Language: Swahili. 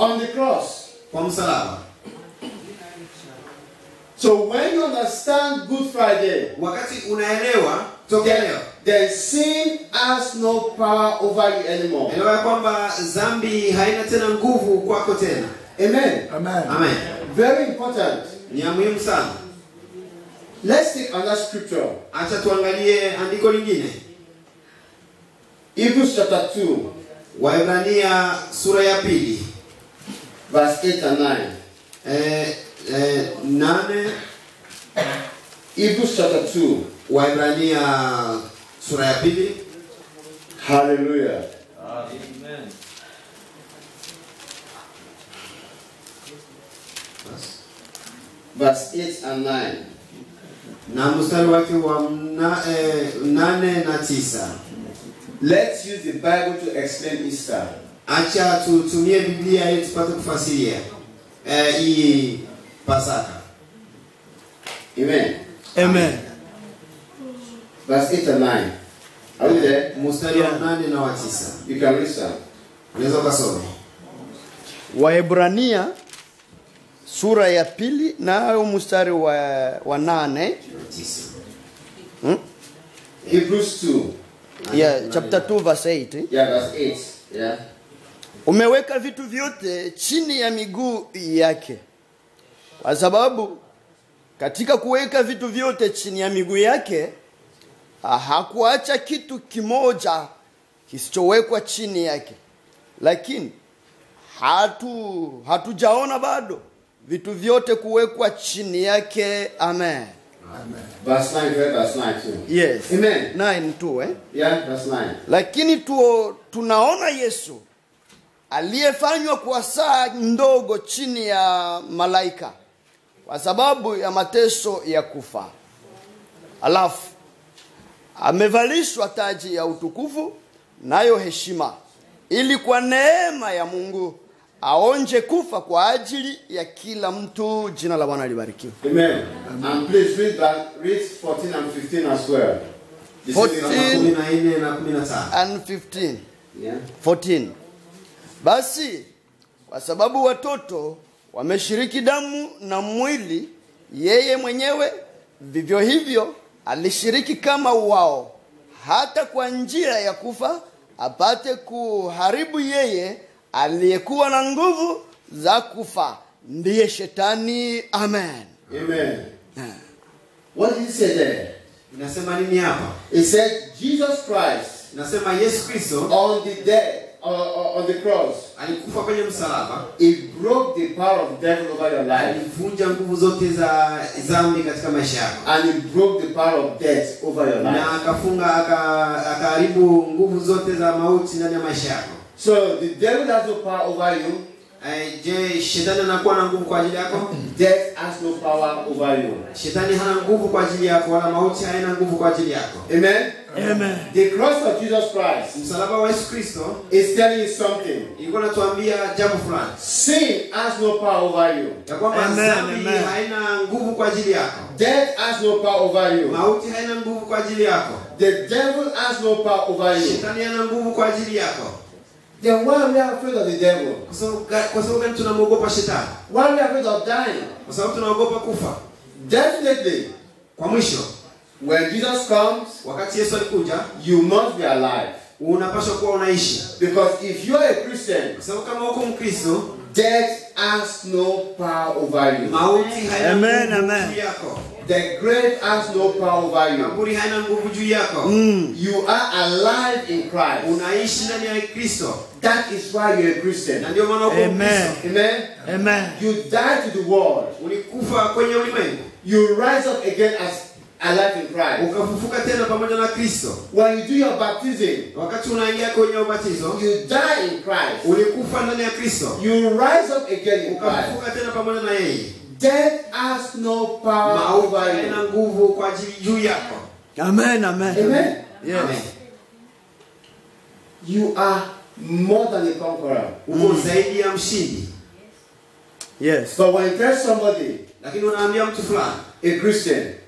on the cross. kwa msalaba. So when you understand Good Friday, Wakati unaelewa tokea leo, then, then sin has no power over you anymore. elewa ya kwamba dhambi haina tena nguvu kwako tena. Amen. Amen. Amen. Very important. Ni ya muhimu sana. Let's take another scripture. Acha tuangalie andiko lingine, Hebrews chapter 2, Waebrania sura ya pili verse 8 and 9. eh, eh, nane Hebrews chapter 2. Waebrania sura ya pili Hallelujah. Verse 8 and 9. na mstari wake wa mna, eh, nane na tisa. Let's use the Bible to explain Easter. Acha tutumie Biblia ili tupate kufasiria eh, hii Pasaka. Amen. Amen. Verse 8 and 9. Are we there? Mstari wa nane na wa tisa, You can read some. unaweza ukasoma. Waebrania sura ya pili nayo mstari wa, wa nane Tisa. Hebrews 2. yeah, chapter 2 verse 8 Yeah, verse 8. Yeah. umeweka vitu vyote chini ya miguu yake kwa sababu katika kuweka vitu vyote chini ya miguu yake ah, hakuacha kitu kimoja kisichowekwa chini yake lakini hatu hatujaona bado vitu vyote kuwekwa chini yake amen Verse 9, read verse 9 too. yes Amen. 9 tu eh? Yeah, verse 9. lakini tu, tunaona yesu aliyefanywa kwa saa ndogo chini ya malaika kwa sababu ya mateso ya kufa alafu amevalishwa taji ya utukufu nayo heshima ili kwa neema ya mungu aonje kufa kwa ajili ya kila mtu jina la bwana libarikiwe Amen. And please read that, read 14 and 15 as well. This is 14. the- kumi na nne na kumi na tano. and 15 Yeah. 14 basi kwa sababu watoto wameshiriki damu na mwili yeye mwenyewe vivyo hivyo alishiriki kama wao hata kwa njia ya kufa apate kuharibu yeye aliyekuwa na nguvu za kufa ndiye shetani amen Amen. What did he say there? Inasema nini hapa? He said, Jesus Christ Inasema Yesu Kristo on the dead, uh, uh, on the cross, alikufa kwenye msalaba, he broke the power of devil over your life. alivunja nguvu zote za dhambi katika maisha yako, And he broke the power of death over your na life. akafunga aka- akaharibu nguvu zote za mauti ndani ya maisha yako. So the devil has no power over you. Eh, Je, shetani anakuwa na nguvu kwa ajili yako? Death has no power over you. Shetani hana nguvu kwa ajili yako, wala mauti haina nguvu kwa ajili yako. Amen. Amen. The cross of Jesus Christ Msalaba wa Yesu Kristo is telling you something. ilikuwa natuambia jambo fulani Sin has no power over you. ya kwamba Amen, dhambi amen. haina nguvu kwa ajili yako, Death has no power over you. mauti haina nguvu kwa ajili yako, The devil has no power over you. shetani hana nguvu kwa ajili yako. Then why are we afraid of the devil? Kwa sababu ga- Kwa sababu gani tunamwogopa shetani? Why are we afraid of dying? Kwa sababu tunaogopa kufa. Definitely, Kwa mwisho, when Jesus comes, wakati Yesu alikuja, you must be alive. unapaswa kuwa unaishi, Because if you're a Christian, kwa sababu kama uko Mkristo, death has no power over you. mauti haina Amen, nguvu amen. juu yako, The grave has no power over you. kaburi haina nguvu juu yako. You are alive in Christ. Unaishi ndani ya Kristo, That is why you're a Christian. na ndio maana uko Amen. Mkristo. Amen. Amen. You die to the world. Ulikufa kwenye ulimwengu, You rise up again as alive in Christ. ukafufuka tena pamoja na Kristo. When you do your baptism, Wakati unaingia kwenye ubatizo, you die in Christ. ulikufa ndani ya Kristo, You rise up again in Christ. ukafufuka tena pamoja na yeye. Death has no power Mauti over haina you. nguvu kwa ajili juu yako. Amen. Amen. Amen. Yes. Amen. You are more than a conqueror. Uko zaidi ya mshindi, Yes. But when you tell somebody, lakini unaambia mtu fulani, a Christian,